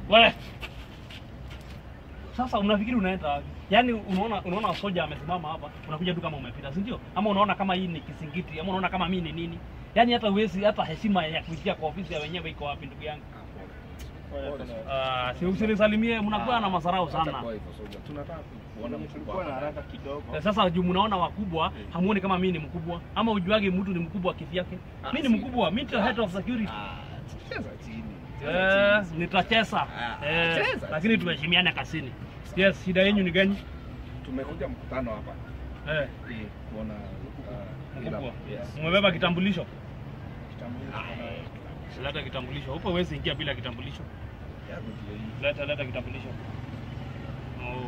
We. Sasa unafikiri unaenda wapi? Yaani unaona unaona soja amesimama hapa, unakuja tu kama umepita, si ndio? Ama unaona kama hii ni kisingiti, ama unaona kama mimi ni nini? Yaani hata uwezi hata heshima ya kuingia kwa ofisi ya wenyewe iko wapi ndugu yangu? Ah, si usinisalimie, mnakuwa na masarau sana. Hatakuwa hivyo soja. Tunataka kuona mkubwa Tulikuwa na hapa. haraka kidogo. Eh, Sasa juu mnaona wakubwa, hamuoni kama mimi ni mkubwa, ama ujuage mtu ni mkubwa kivyake. Ah, Mimi si. ni mkubwa, mimi ndio head of security. Ah, cheza chini. Eh, Cheza chini. nitacheza. Ah, Eh, cheza lakini chini. tuheshimiane kasini. Yes, shida yenu ni gani? Tumekuja mkutano hapa Eh, ili kuona uh, ila- mkubwa. yes. Mmebeba kitambulisho? Kitambulisho kuna- Leta kitambulisho. Huko huwezi ingia bila kitambulisho. Yangu ndio hii. Leta leta kitambulisho. Oh.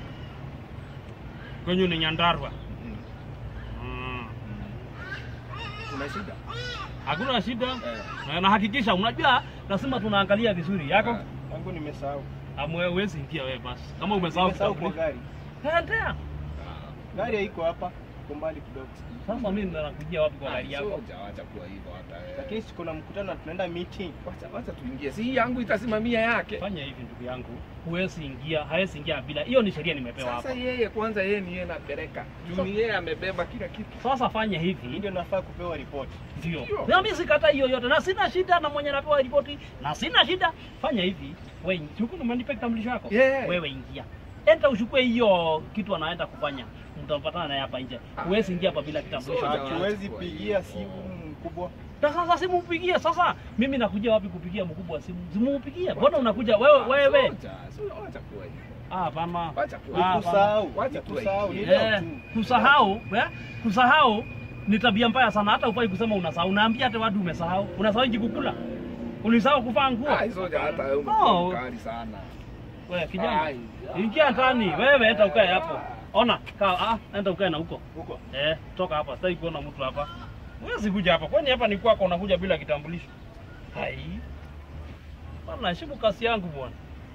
Kwenye ni Nyandarua. Mm. Mm. Kuna shida? Hakuna shida. Eh. Na nahakikisha unajua lazima tunaangalia vizuri yako. Ah. Yangu nimesahau. Amwe huwezi ingia wewe basi. Kama umesahau Nimesahau kwa kitambulisho. gari. Endea. Gari haiko hapa, iko mbali kidogo. Sasa mimi ndo nakujia wapi kwa gari yako? Soja, wacha kuwa hivyo hata wewe. Lakini si kuna mkutano na tunaenda meeting. Wacha wacha tuingie. Si hii yangu itasimamia yake. Fanya hivi ndugu yangu. Huwezi ingia, hawezi ingia bila. Hiyo ni sheria nimepewa Sasa hapa. yeye kwanza yeye ni yeye anapeleka. Juu ni yeye amebeba kila kitu. Sasa fanya Hii hivi. ndio nafaa kupewa ripoti. Ndio. Ndio. Na mimi sikata hiyo yote na sina shida na mwenye napewa ripoti na sina shida. Fanya hivi. Wewe chuku umenipa kitambulisho yako. Yeah. Wewe ingia. Enda uchukue hiyo kitu anaenda kufanya. Mtapatana naye hapa nje. Huwezi ingia hapa bila kitambulisho. Soja, chako. Hatuwezi pigia simu mkubwa. Na sasa simu mpigie sasa. Mimi nakuja wapi kupigia mkubwa simu? Simu mpigie. Mbona unakuja wewe wewe? Soja, soja, wacha kuwa hivyo. Ah, hapana. Wacha kuwa Ah, hivyo. Kusahau, Wacha kusahau ni tuingie. leo Eh, tu. kusahau eh? kusahau ni tabia mbaya sana hata ufai kusema unasahau unaambia hata watu umesahau unasahau nji kukula ulisahau kuvaa nguo Ah, soja hata wewe No. umekuwa mkali sana. wewe kijana Ai. ingia ndani wewe enda ukae hapo ona kaa ah enda ukae na huko Huko. eh toka hapa sitaki kuona mtu hapa huwezi kuja hapa kwani hapa ni kwako unakuja bila kitambulisho hai bwana heshimu kasi yangu bwana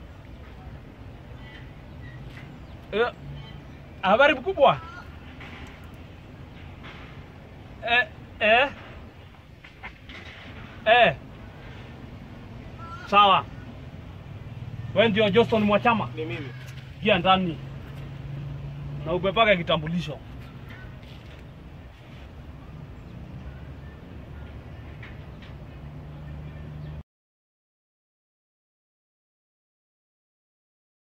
eh habari mkubwa eh eh eh sawa wewe ndio Johnston Mwachama Ni mimi. ingia ndani na ubebage kitambulisho